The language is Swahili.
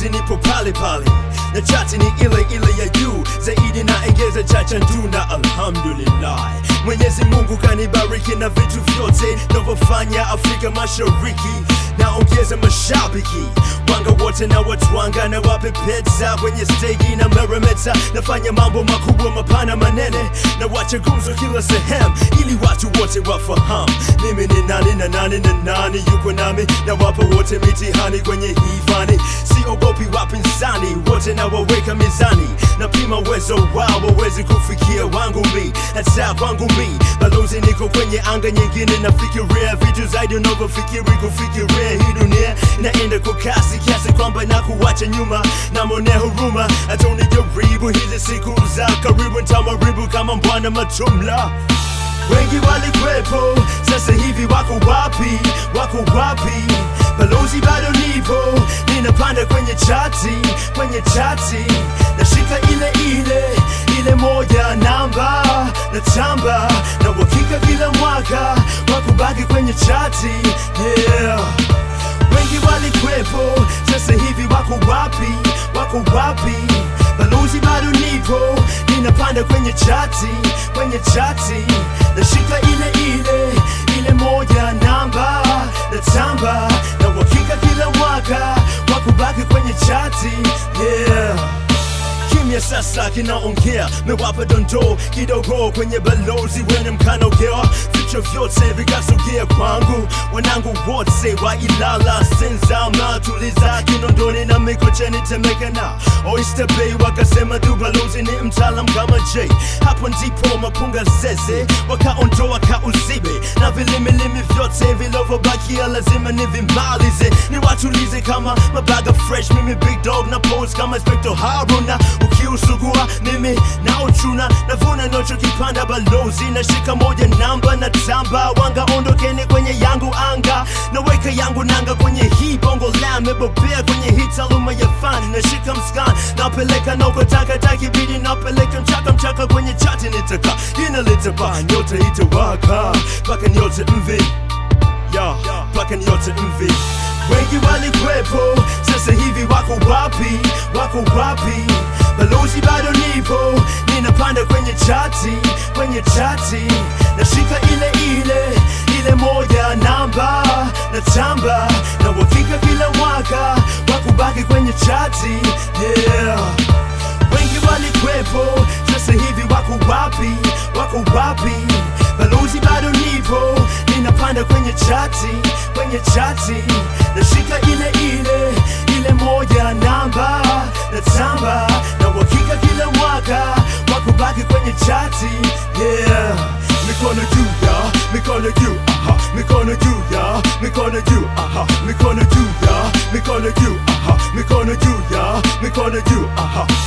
balozi nipo pale pale na chati ni ile ile ya juu zaidi na engeza chacha nduna alhamdulillah mwenyezi mungu kanibariki na vitu vyote navyofanya afrika mashariki naongeza mashabiki wanga wote na watwanga na wapepeta kwenye steji na meremeta nafanya mambo makubwa mapana manene na wacha gumzo kila sehemu ili watu wote wafahamu mimi ni nani na nani na nani yuko nami na wapo wote mitihani kwenye hii fani siogopi wapinzani wote na waweka mizani na pima uwezo wao wawezi kufikia wangu mi hata kwangu mi balozi niko kwenye anga nyingine nafikiria vitu zaidi unavyofikiri kufikiria hii dunia inaenda kwa kasi kiasi kwamba na kuwacha nyuma na mone huruma hata unijaribu hizi siku za karibu ntamaribu kama mbwana matumla wengi walikwepo sasa hivi wako wapi wako wapi balozi bado nipo ninapanda kwenye chati kwenye chati nashika ile ile ile moja namba na tamba na uhakika kila mwaka wakubaki kwenye chati yeah wengi walikwepo sasa hivi wako wapi wako wapi balozi bado nipo ninapanda kwenye chati kwenye chati nashika ile ile ile moja namba na tamba na uhakika kila mwaka wakubaki kwenye chati yeah kimya sasa kinaongea mewapa dondoo kidogo kwenye balozi wene mkanogewa vichwa vyote vikasogea kwangu wanangu wote wa ilala senzama tuliza kinondoni na mikocheni temeka na oyster bay wakasema du balozi ni mtaalam kama j hapo ndipo mapunga zeze wakaondoa kauzibe na vilimilimi vyote vilivyobakia lazima nivimalize niwatulize kama mabaga fresh mimi big dog na pose kama inspector haruna ukiusugua mimi naochuna navuna nochokipanda balozi nashika moja namba na tamba wanga ondokeni kwenye yangu anga naweka yangu nanga kwenye hii bongo la mebobea kwenye hii taaluma ya fani nashika mskan napeleka naukotaka takibidi napeleka mchaka mchaka kwenye chati nitaka jina litapa nyota itawaka mpaka nyote mvi ya mpaka nyote mvi wengi walikwepo sasa hivi wako wapi wako wapi balozi bado nipo ninapanda kwenye chati kwenye chati nashika ile ile ile moja namba na tamba na uhakika kila mwaka wakubaki kwenye chati yeah wengi walikwepo sasa hivi wako wapi wako wapi balozi bado nipo ninapanda kwenye chati kwenye chati nashika ile ile ile moja namba na tamba na uhakika kila mwaka wakubaki kwenye chati yeah mikono juu ya mikono juu aha mikono juu ya mikono juu aha mikono juu ya mikono juu aha mikono juu ya mikono juu aha